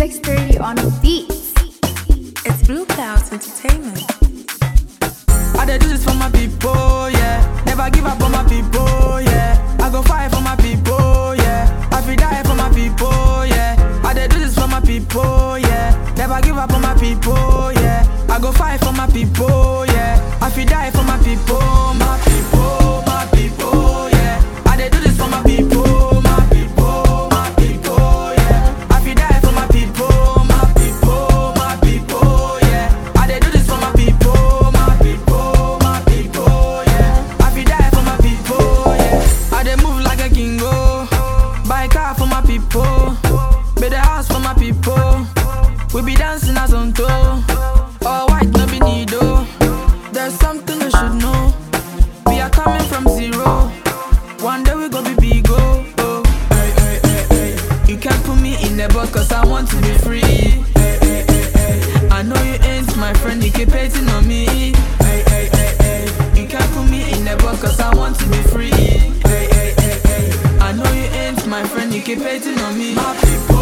630 on the beats. It's Blue Clouds Entertainment. I dey do this for my people, yeah. Never give up on my people, yeah. I go fight for my people, yeah. I feel die for my people, yeah. I dey do this for my people, yeah. Never give up on my people, yeah. I go fight for my people, yeah. I feel die for my people, my people, my people, yeah. I dey do this for my people, my people, my people, yeah. I feel die for my people, my people, my people, yeah. I dey do this for my people, my people, my people, yeah. I feel die for my people, yeah. I dey move like a king, oh. Buy car for my people, build a house for my people. We be dancing as on toe. All white, no be needle. There's something you should know. We are coming from zero. One day we gon' be big, oh. oh. Hey, hey, hey, hey. You can't put me in the box cause I want to be free. Hey, hey, hey, hey. I know you ain't my friend, you keep hating on me. Hey, hey, hey, hey. You can't put me in the box cause I want to be free. Hey, hey, hey, hey. I know you ain't my friend, you keep hating on me. My people.